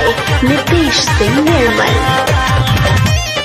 Nitish Singh Nirmal.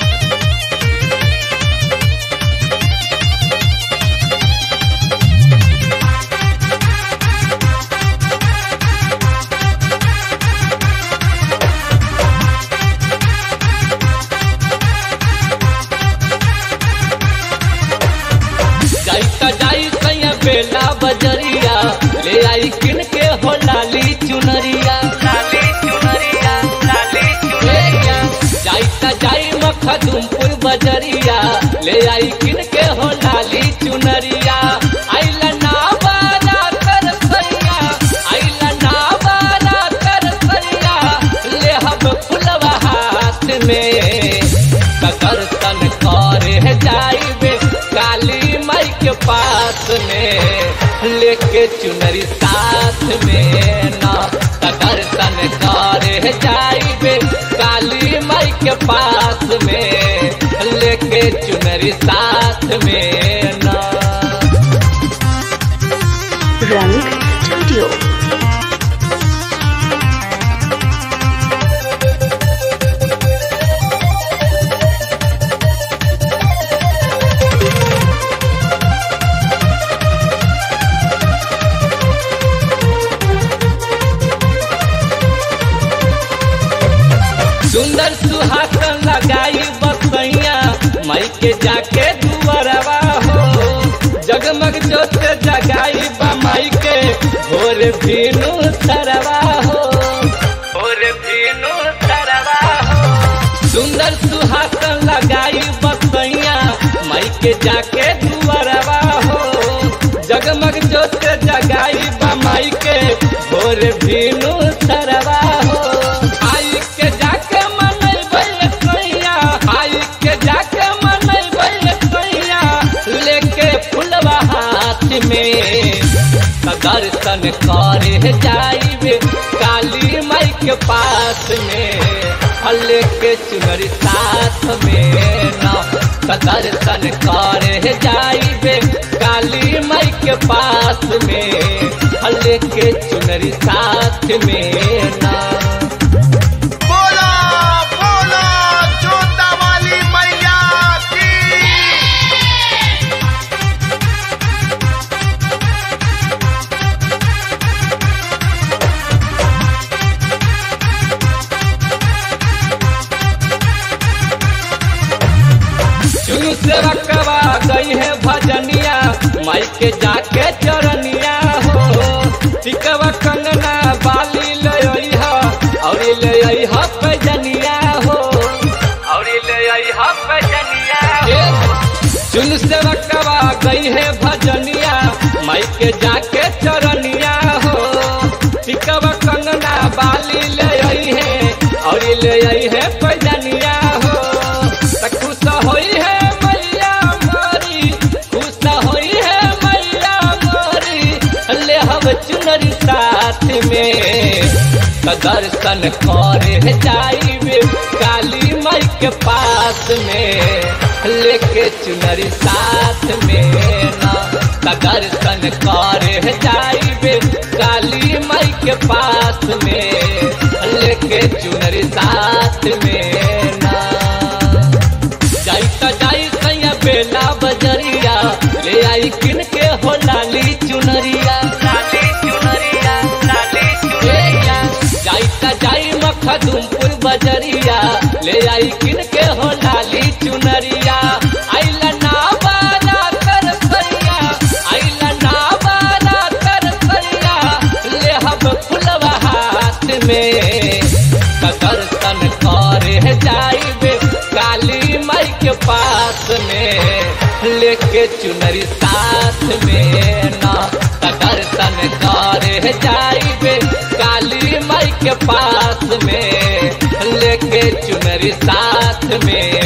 जाई त जाई सैया बेला बजरिया ले आई किन के हो लाली चुनरिया लाली चुनरिया लाली चुनरिया जाई त जाई मखदुमपुर बजरिया ले आई किन के हो लाली चुनरिया आइला ना बारा कर सैया आइला ना बारा कर सैया ले हम फुलवा हाथ में ककर तन करे जाइबे काली माई के पास में लेके चुनरी साथ में ना ककर तन करे जाइबे काली माई के पास में लेके चुनरी साथ में ना Rang Studio. सुंदर सुहासन लगाई बसैया माई के जाके दुआरवा हो जगमग जोत जगाई बा माई के भोर भीनु सरवा हो भोर भीनु सरवा हो सुंदर सुहासन लगाई बसैया माई के जाके दुआरवा हो जगमग जोत जगाई बा माई के भोर भीनु सरवा हो आई के जाके मनैबै कैया आई के जाके मनैबै कैया लेके फुलवा हाथ में त दर्शन करे जाइबे काली माई के पास में आ लेके चुनरी साथ में ना त दर्शन करे जाइबे काली माई के पास में आ लेके चुनरी साथ में ना बोला बोला जोता वाली मैया की चुनु से रखवा गई है भजनिया माई के जाके चरनिया हो टिकवा कंगना बाली ले आई हा और ले आई हा पैजनिया हो और ले आई हा पैजनिया चुनु से रखवा गई है भजनिया माई के जाके चरनिया हो टिकवा कंगना बाली ले आई है और ले आई है पैजनिया हो त खुश होई है मैया मोरी खुश होई है मैया मोरी ले हम चुनरी साथ में त दर्शन करे जाइबे काली माई के पास में लेके चुनरी साथ में ना त दर्शन करे जाइबे काली माई के पास में लेके चुनरी साथ में ना जाई त जाई सैया बेला बजरिया ले आई किन के हो लाली चुनरिया लाली चुनरिया लाली चुनरिया जाई त जाई मखदुमपुर बजरिया ले आई किन के हो लाली चुनरिया आइला ना बारा कर सैया आइला ना बारा कर सैया ले हम फुलवा हाथ में त दर्शन करे जाइबे काली माई के पास में लेके चुनरी साथ में ना त दर्शन करे जाइबे काली माई के पास में लेके चुनरी साथ में